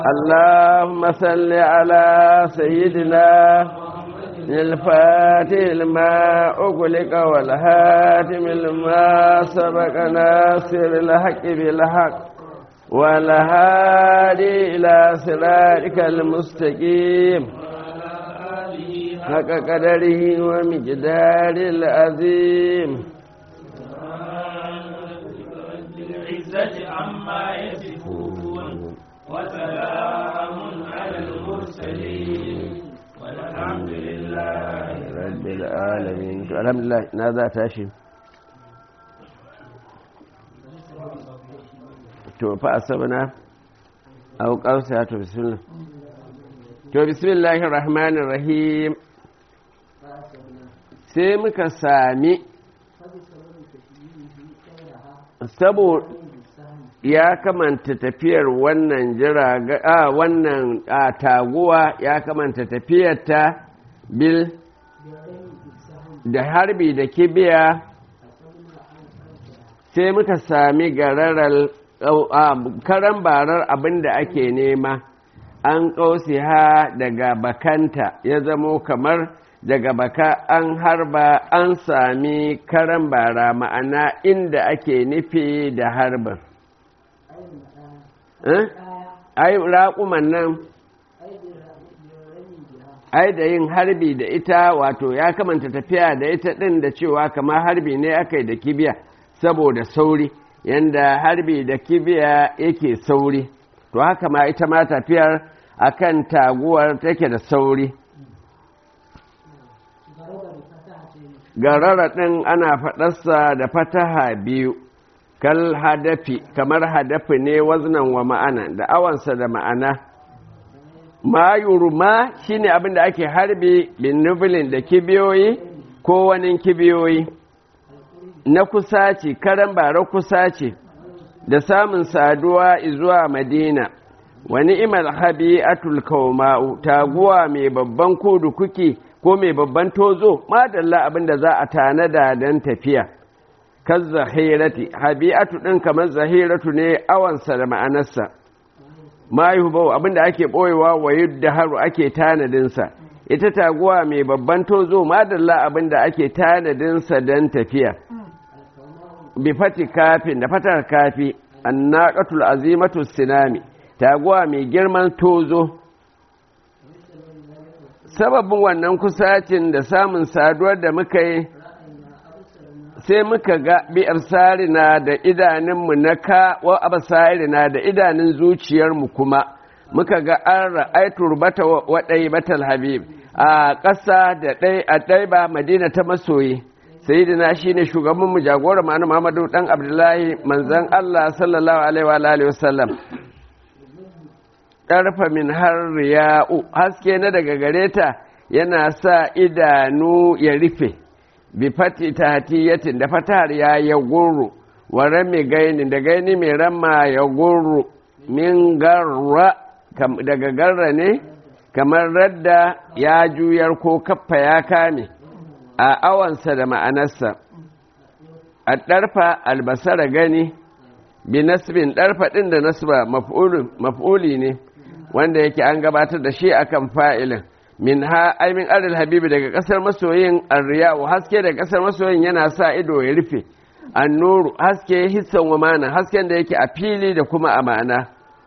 اللهم صل على سيدنا الفاتح لما أغلق والهاتم لما سبق ناصر الحق بالحق والهادي إلى صراطك المستقيم حق قدره ومقدار العظيم العزة عما يصفون وسلام على المرسلين والحمد لله رب العالمين الحمد لله نذا تاشي to fa asabna aw qausa to bismillah to bismillahir rahmanir rahim sai muka sami saboda ya kamanta tafiyar wannan jiraga a wannan a taguwa ya kamanta tafiyarta bil da harbi da kibiya sai muka sami gararar karan barar abin da ake nema an ƙausi ha daga bakanta ya zamo kamar daga baka an harba an sami karan bara ma'ana inda ake nufi da harbin ai raƙuman nan ai da yin harbi da ita wato ya kamanta tafiya da ita ɗin da cewa kamar harbi ne aka yi da kibiya saboda sauri yanda harbi da kibiya yake sauri to haka ma ita ma tafiyar akan taguwar take da sauri garara ɗin ana faɗarsa da fataha biyu kal hadafi kamar hadafi ne waznan wa ma'ana da awansa da ma'ana ma yurma shine abin da ake harbi bin nubulin da kibiyoyi ko wani kibiyoyi na kusa ce karan bara kusa ce da samun saduwa zuwa madina wani imal habi atul kauma'u taguwa mai babban kudu kuki ko mai babban tozo madalla abin da za a tanada don tafiya kan zahirati habi'atu ɗin kamar zahiratu ne awansa da ma'anarsa ma yi abin da ake ɓoyewa wa yadda haru ake tanadinsa ita taguwa mai babban tozo madalla abin da ake tanadinsa don tafiya bi fati kafin da fatar kafi annaqatul azimatu sinami taguwa mai girman tozo sababin wannan kusacin da samun saduwar da muka yi sai muka ga bi'ar sarina da idanunmu na ka wa abasarina da idanun zuciyarmu kuma muka ga an ra'aitu rubata wa ɗai batal habib a ƙasa da ɗai a ɗai ba madina ta masoyi sayyidina shine shugaban mu jagora ma'ana Muhammadu dan Abdullahi manzon Allah sallallahu alaihi wa alihi wasallam karfa min har riya'u haske na daga gareta yana sa idanu ya rufe bi fati tahtiyatin da fatar ya ya gurru wa rami gaini da gaini mai ramma ya gurru min garra daga garra ne kamar radda ya juyar ko kaffa ya kame a awansa da ma'anarsa a ɗarfa albasara gani bi nasbin ɗarfa ɗin da nasba maf'uli ne wanda yake an gabatar da shi akan fa'ilin min ha aimin adal habibi daga ƙasar masoyin arriyawu haske daga ƙasar masoyin yana sa ido ya rufe annuru haske hissan wa mana hasken da yake a fili da kuma a ma'ana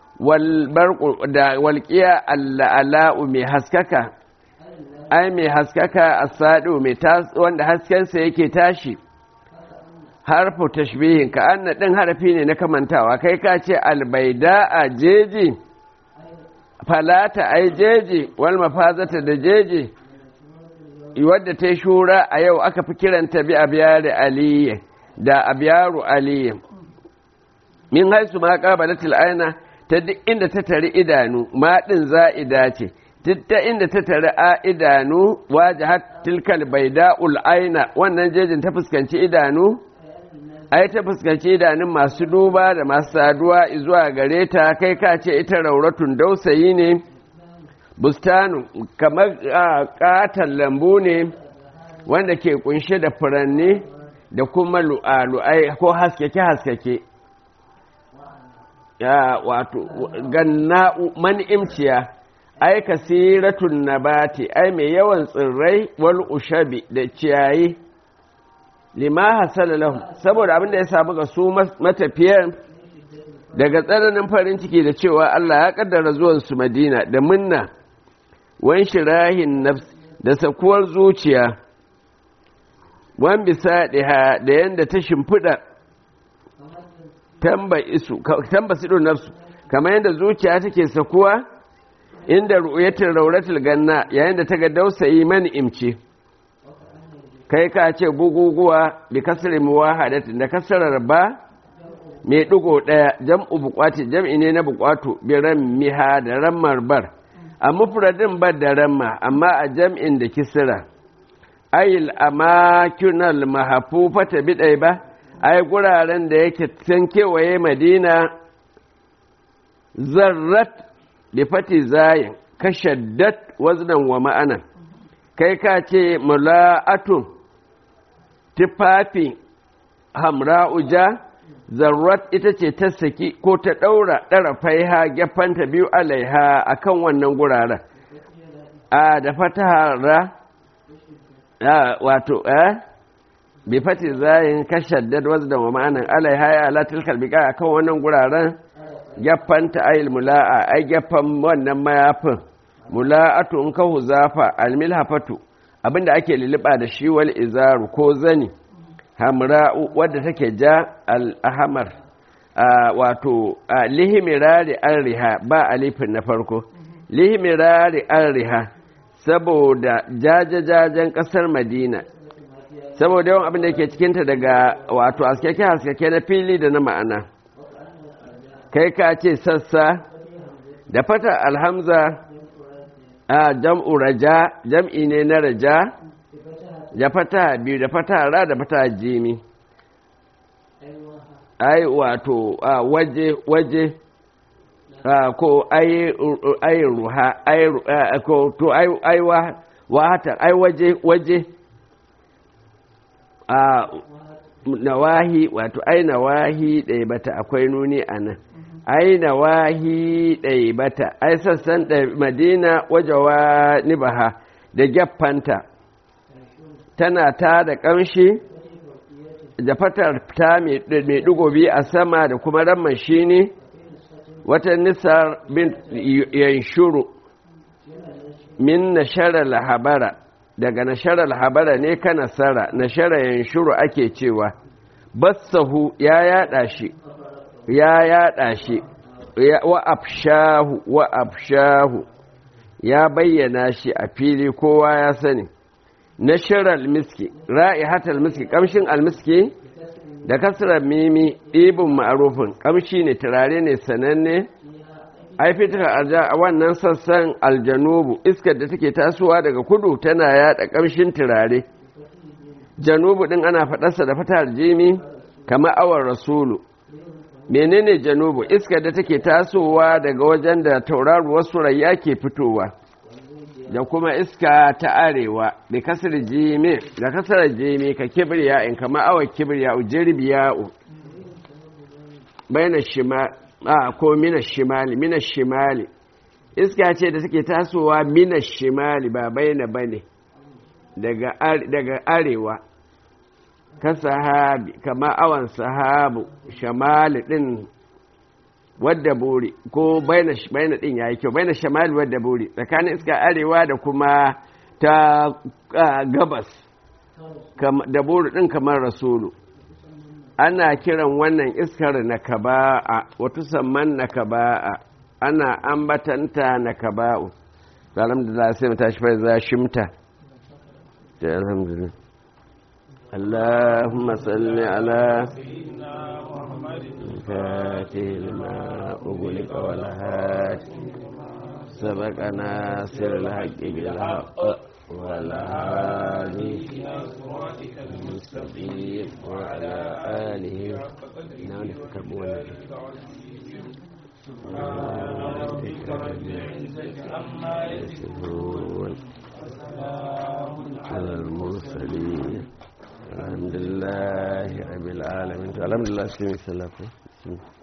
da walƙiya alla'ala'u mai haskaka ai mai haskaka a saɗo mai wanda haskensa yake tashi harfu tashbihin ka anna ɗin harafi ne na kamantawa kai ka ce albaida a jeji falata ai jeji wal mafazata da jeji wadda ta shura a yau aka fi kiranta bi abiyar aliyu da abiyaru aliyu min haisu ma qabalatil aina ta duk inda ta tari idanu ma ɗin za'ida ce ta inda ta tare a idanu wajahat tilkal baida aina wannan jejin ta fuskanci idanu ai ta fuskanci idanun masu duba da masu saduwa zuwa gare ta kai ka ce ita rauratun dausayi ne bustanu kamar katon lambu ne wanda ke kunshe da furanni da kuma lu'alu'ai ko haskeke-haskeke ya wato ganna'u man'imciya ai kasiratun nabati ai mai yawan tsirrai wal ushabi da ciyayi lima hasala lahu saboda abin da ya samu ga su matafiyar daga tsananin farin ciki da cewa Allah ya kaddara zuwan su Madina da munna wan shirahin nafs da sakuwar zuciya wan bisadiha da yanda ta shimfida tamba isu tamba sido nafsu kamar yanda zuciya take sakuwa inda ru'yatul rauratul ganna yayin da ta ga dausayi mani imce kai ka ce guguguwa bi kasri muwahadatin da kasarar ba mai ɗigo ɗaya jam'u buƙwati jam'i ne na buƙwato bi miha da rammar bar a mufradin bar da ramma amma a jam'in da kisira ayil amakinal mahafufata bidai ba ai guraren da yake can kewaye madina zarrat bi fati zayin kashaddat waznan wa ma'anan kai ka ce mula'atun tufafi hamra'uja zarrat ita ce ta saki ko ta ɗaura ɗarafai ha gefanta biyu alaiha a kan wannan guraren a da fatahara wato eh bi fati zayin kashaddad wazda wa ma'anan alaiha ya latil kalbika a kan wannan guraren gefanta ayil mula'a ai gefan wannan mayafin mula'atu in ka huzafa almilhafatu abinda ake liliba da shi wal izaru ko zani hamra'u wadda take ja al'ahamar wato lihimirari an riha ba alifin na farko lihimirari an riha saboda jajajajen kasar madina saboda yawan abin da ke cikinta daga wato askeke-askeke na fili da na ma'ana kai ka ce sassa da fata alhamza a jam'u raja jam'i ne na raja da fata biyu da fata ra da fata jimi ai wato waje waje ko ai ruha ai ko to ai wahata ai waje waje a nawahi wato ai nawahi ɗaya bata akwai nuni a nan ai nawahi ɗaya bata ai sassan madina wajewa nibaha da gyaffanta tana ta da ƙamshi da fatar ta mai ɗigo biyu a sama da kuma ramman shi ne wata nisar bin yanshuru min nasharar habara daga nasharar habara ne ka nasara nasharar yanshuru ake cewa bassahu ya yada shi ya yada shi wa afshahu wa afshahu ya bayyana shi a fili kowa ya sani nashirar miski ra'ihat almiski kamshin almiski da kasrar mimi ɗibin ma'arufin kamshi ne turare ne sananne ai fitar arja a wannan sassan aljanubu iskar da take tasowa daga kudu tana yada kamshin turare janubu din ana faɗarsa da fatar jimi kamar awar rasulu menene janubu iskar da take tasowa daga wajen da tauraruwar surayya ke fitowa da kuma iska ta arewa da kasar jimi da kasar jimi ka kibriya in kama awa kibriya jirbiya bayan shima a ko mina shimali mina shimali iska ce da take tasowa mina shimali ba bayyana bane daga daga arewa ka sahabi kama awan sahabu shamali din wadda buri ko baina baina din yayi kyau baina shamali wadda buri tsakanin iska arewa da kuma ta gabas da buri din kamar rasulu ana kiran wannan iskar na kaba'a wata samman na kaba'a ana ambatanta na kaba'u alhamdulillah sai mu tashi fa za shimta alhamdulillah اللهم صل على فاتح لما أغلق والهات سبق ناصر الحق بالحق والهادي المستقيم وعلى آله نعم كبونا على المرسلين الحمد لله رب العالمين الحمد لله سيدي